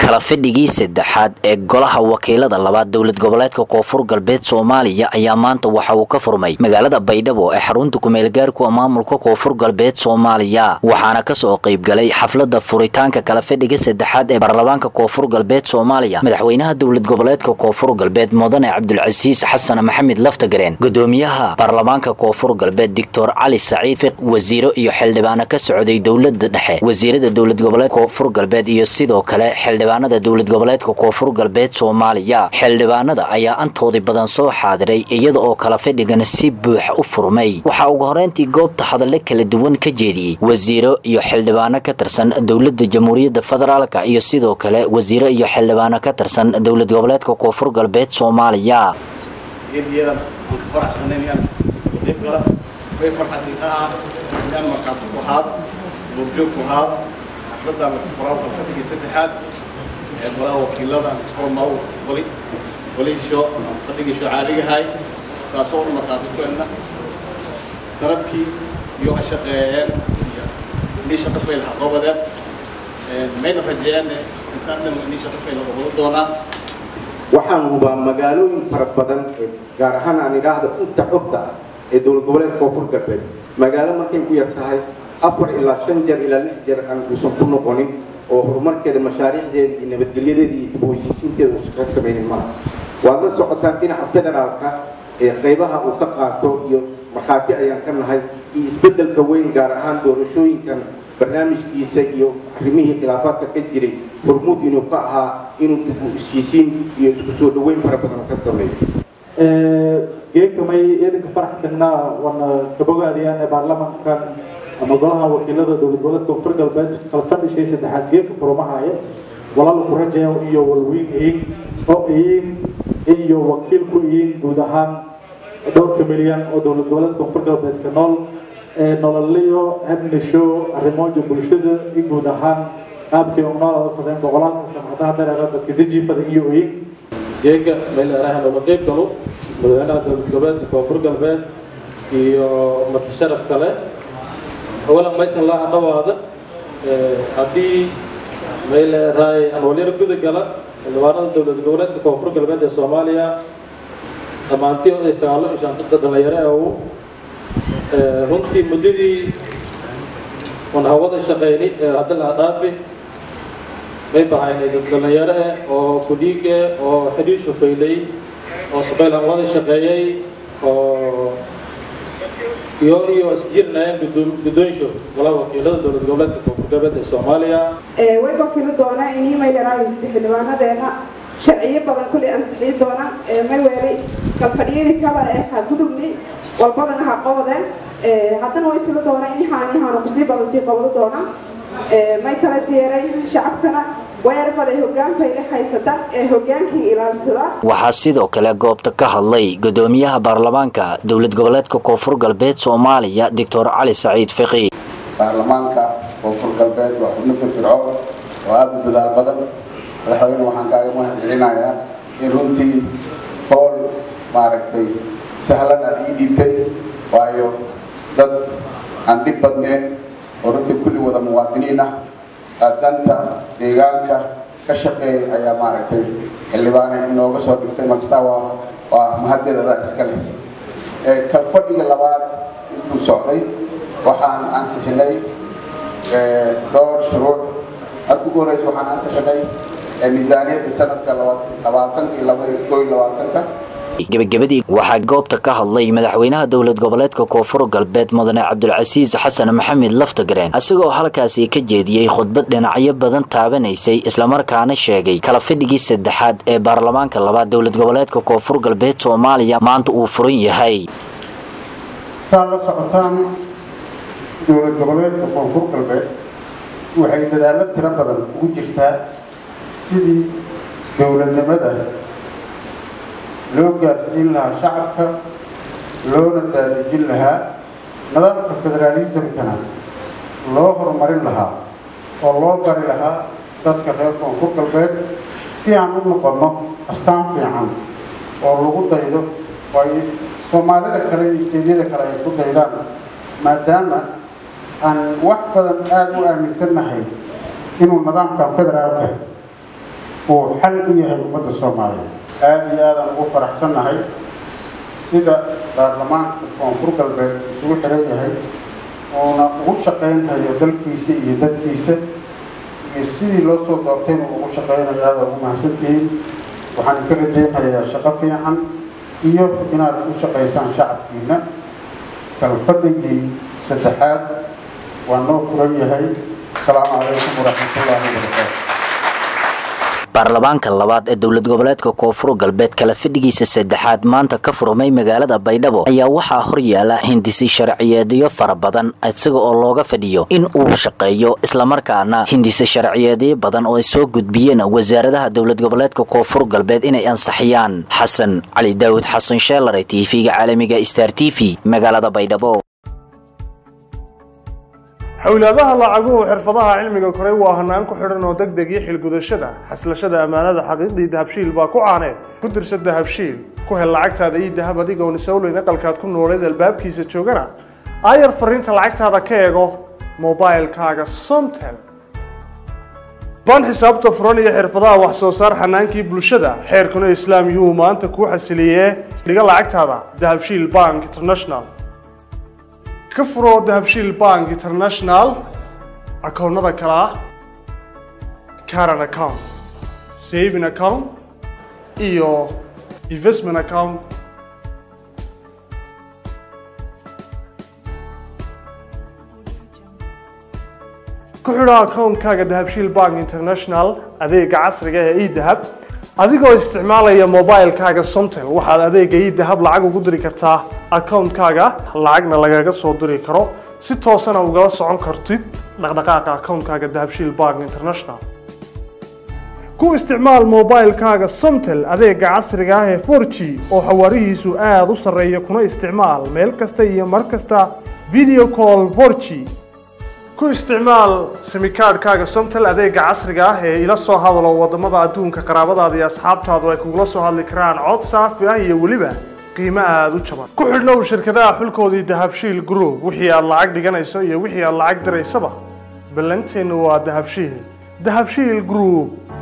kala fadhigii saddexaad ee golaha wakiilada labaad dowlad goboleedka koonfur galbeed soomaaliya ayaa maanta waxa uu ka furmay magaalada baydhabo ee xarunta kumeelgaarku maamulka koonfur galbeed soomaaliya waxaana kasoo qaybgalay xaflada furitaanka kala fadhiga saddexaad ee baarlamaanka koonfur galbeed soomaaliya madaxweynaha dowlad goboleedka koonfur galbeed mudane cabdulcasiis xasan maxamed laftagareen gudoomiyaha baarlamaanka koonfur galbeed doctor cali saciid fiq wasiiro iyo xildhibaano ka socday dowlada dhexe wasiirada dowlad goboleed koonfur galbeed iyo sidoo kale xildhibaanada dowlad goboleedka koonfur galbeed soomaaliya xildhibaanada ayaa antoodii badan soo xaadiray iyada oo kala fadhigana si buuxa u furmay waxaa ugu horeyntii goobta hadallo kala duwan ka jeediyey wasiiro iyo xildhibaano ka tirsan dowlada jamhuuriyadda federaalka iyo sidoo kale wasiiro iyo xildhibaano ka tirsan dowlad goboleedka koonfur galbeed soomaaliya geediyadan aan ka faraxsanayn inaan dib gala way farxadii ah inaan markhaati ku ahaad goobjoog ku ahaad xafladda la furaa kalfadhigii saddexaad ee golaha wakiilada formaw wali waliisho fadhigiisho caaligahay taasoo u markhaati ku elna sanadkii iyo ka shaqeeyeen inii shaqo fayl haqabadeed mayna rajeeyeen intaan dhan inii shaqo fayl haqabado doonaan waxaan hubaa magaalooyin fara badan ee gaar ahaan aan idhaahda inta xogta ah ee dowlad goboleedka koonfur galbeed magaalo markay ku yar tahay afar ilaa shan jeer ilaa lix jeer aan uusan ku noqonin oo horumarkeeda mashaariicdeeda iyo nabadgelyadeeda iyo dib u heshiisiinteeda uusan ka samaynin maaha waad la socotaan dhinaca federaalka ee qaybaha uu ka qaato iyo markhaati ayaan ka nahay iyo isbeddelka weyn gaar ahaan doorashooyinkan barnaamijkiisa iyo arrimihii khilaafaadka ka jiray hormuud inuu ka ahaa inuu dib u heshiisiin iyo isku soo dhaweyn fara badan ka sameeyo geekamay idinka faraxsanaa wana kabogaadiyaan ee baarlamankan ama golaha wakiilada dowlad goboleedka koonfur galbeed kala fadhishay saddexaad geeka furumahaya walaal ku rajayo iyo walweyn iyin oo iyin iyo wakiil ku iyin guud ahaan dhowrka milyan oo dowlad goboleedka koonfur galbeedka nool ee nololiyo habnisho arrimooja bulshada in guud ahaan qaabkii unoolada sadeen boqolaalka sanadaha dareera dadka dijiifada iyo iyin geega meel eraha looga qeyb galo madaxweynaha dowlad goboleedka koonfur galbeed iyo marti sharaf kale awalan maysan laa dhawaada haddii meel erahay anwalyar guda gala xildhibaanada dowlad goboleedka koonfur galbeed ee soomaaliya dhammaantii ay sagaalo iyo shantanta dhalinyaro ee runtii muddadii wan hawada shaqeyni ee hadda la dhaafi may bahaynay dad dhalinyaro eh oo kudhiige oo xidhiir shufeylay oo safaylan wada shaqeeyey oo iyo iyo isjirnayeen guddoonsho golaha wakiilada dowlad goboleedka koonfur galbeed ee soomaaliya wayba fili doonaa inii maylaraays xildhibaanadeena sharciyo badan kulli ansixii doona may weelay kalfadhiyadii kale ee ha gudubni walbadana ha qabadeen haddana way fili doonaa in haanihaana kusii badan sii qabado doona may kala siyeeray shacabkana weerarfaday hogaankayle haysata ee hogaankii ilaalsada waxaa sidoo kale goobta ka hadlay gudoomiyaha baarlamaanka dowlad goboleedka koonfur galbeed soomaaliya doctor cali saciid fiqi baarlamaanka koonfur galbeed waa xubno firfirco oo aada u dadaal badan madaxweyne waxaan kaaga mahadcelinayaa in runtii howl maaragtay sahlan aad ii dhiibtay waayo dad aan dhib badneen oo runtii kulli wada muwaadiniin ah danta deegaanka ka shaqeeyay ayaa maaragtay xildhibaane inooga soo dhigtay martaa waa waa mahaddeedada iska leh kalfadhiga labaad intuu socday waxaan ansixinay dhowr shuruuc marka ugu horeysa waxaan ansixinay miisaaniyadda sanadka labaatanka iyo labakoo iyo labaatanka gebagabadii waxaa goobta ka hadlay madaxweynaha dowlad goboleedka koonfur galbeed mudane cabdulcasiis xasan maxamed laftagareen isagoo halkaasi ka jeediyey khudbad dhinacyo badan taabanaysay islamarkaana sheegay kala fadhigii saddexaad ee baarlamaanka labaad dowlad goboleedka koonfur galbeed soomaaliya maanta uu furan yahay saad la socotaan dowlad goboleedka koonfur galbeed waxay dadaallo tiro badan ugu jirtaa sidii dowladnimada loo gaarsiin lahaa shacabka loona daadejin lahaa nidaamka federaalismkana loo horumarin lahaa oo loo bari lahaa dadka reer koonfur galbeed si aan u noqonno astaan fiican oo lagu daydo oo ay soomaalida kale iyo isteedyada kale ay ku daydaan maadaama aan wax badan aada u aaminsannahay inuu nidaamkan federaalka uu xal u yahay ummadda soomaaliya aada iyo aadaan ugu faraxsannahay sida baarlamaanka koonfur galbeed isugu xiran yahay uuna ugu shaqaynhayo dalkiisa iyo dadkiisa iyo sidii loo soo doortayna ugu shaqaynayo aada ugu mahadsantihiin waxaan ka rajaynayaa shaqo fiican iyo inaad u shaqaysaan shacabkiina kalfadhigii saddexaad waa noo furan yahay asalaamu calaykum waraxmatullaahi wabarakaatu baarlamaanka labaad ee dowlad goboleedka koonfur galbeed kala fadhigiisa saddexaad maanta ka furmay magaalada baydhabo ayaa waxaa horyaala hindisi sharciyeedyo fara badan isaga oo looga fadhiyo in uu shaqeeyo islamarkaana hindisi sharciyeedyo badan oo ay soo gudbiyeen wasaaradaha dowlad goboleedka koonfur galbeed inay ansaxiyaan xasan cali daawud xasan sheelare tv-ga caalamiga star t v magaalada baydhabo xowlaadaha lacaguhu xirfadaha cilmiga koray waa hanaan ku xidhan oo deg deg iyo xilgudashada xaslashada ammaanada xaqiiqdii dahabshiil baa ku caaneed ku dirsa dahabshiil ku hel lacagtaada iyo dahab adigoon isowleyn aqalkaad ku nooleed albaabkiisa joogana aayar fariinta lacagtaada ka eego mobilkaaga somtel baan xisaabta furan iyo xirfadaha wax soo saar xanaankii bulshada xeerkuna islaam yuu maanta kuu xasiliyee dhiga lacagtaada dahabshiil bank international ka furo dahabshiil bank international akoonnada kale ah caran account saving account iyo investment account ku xidho akoonkaaga dahabshiil bank international adeega casriga ee edahab adigoo isticmaalaya mobilkaaga somtel waxaad adeega idahab lacag ugu diri kartaa akoonkaaga lacagna lagaga soo diri karo si toosana ugala socon kartid dhaqdhaqaaqa akoonkaaga dahabshiil bank international ku isticmaal mobilkaaga somtel adeega casriga ah ee 4g oo xawaarihiisu aada u sarreeya kuna isticmaal meel kasta iyo mar kasta video call 4g ku isticmaal simikaadhkaaga somtel adeega casriga ah ee ila soo hadalo wadamada adduunka qaraabadaada iyo asxaabtaadu ay kugula soo hadli karaan cod saafi ah iyo weliba qiimo aada u jaban ku xidhnow shirkadaha xulkoodii dahabshiil group wixii aad lacag dhiganayso iyo wixii aad lacag diraysaba ballanteennu waa dahabshiil dahabshiil group